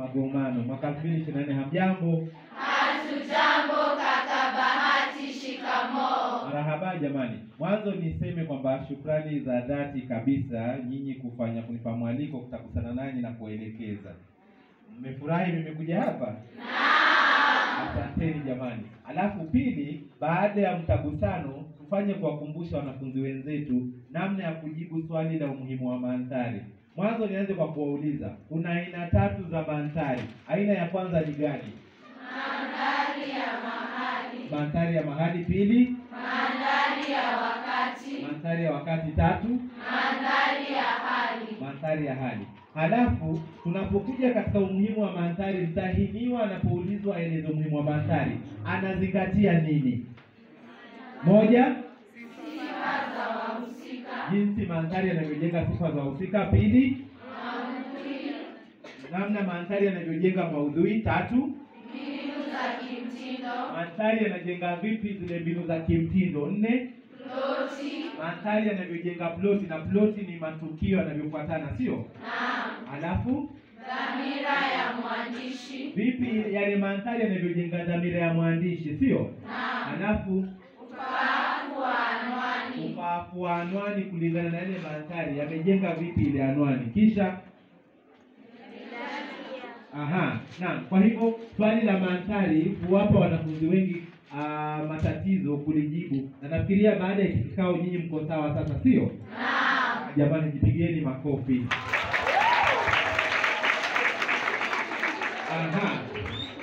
Magomano mwaka 2024. Hamjambo? Hatujambo kaka Bahati, shikamoo. Marahaba jamani. Mwanzo niseme kwamba shukrani za dhati kabisa nyinyi kufanya kunipa mwaliko kutakusana nanyi na kuelekeza. Mmefurahi nimekuja hapa? Asanteni jamani. Alafu pili, baada ya mtagusano tufanye kuwakumbusha wanafunzi wenzetu namna ya kujibu swali la umuhimu wa mandhari. Mwanzo nianze kwa kuwauliza, kuna aina tatu za mandhari. Aina ya kwanza ni gani? Mandhari ya mahali, Mandhari ya mahali. Pili, mandhari ya wakati, mandhari ya wakati. Tatu, mandhari ya hali. mandhari ya hali. Halafu tunapokuja katika umuhimu wa mandhari, mtahiniwa anapoulizwa aeleze umuhimu wa mandhari anazingatia nini? Moja, Sifa za wahusika, jinsi mandhari yanavyojenga sifa za wahusika. Pili, maudhui, namna mandhari yanavyojenga maudhui. Tatu, mbinu za kimtindo, mandhari yanajenga vipi zile mbinu za kimtindo. Nne, ploti, mandhari yanavyojenga ploti, na ploti ni matukio yanavyofuatana, sio? naam, Halafu dhamira ya mwandishi, vipi yale mandhari yanavyojenga dhamira ya mwandishi, sio? naam, Halafu ufaafu wa anwani, ufaafu wa anwani kulingana na ile mandhari yamejenga vipi ile anwani. Kisha aha, naam. Kwa hivyo swali la mandhari huwapa wanafunzi wengi ah, matatizo kulijibu, na nafikiria baada ya kikao nyinyi mko sawa sasa, sio? naam, Jamani, jipigieni makofi. Aha.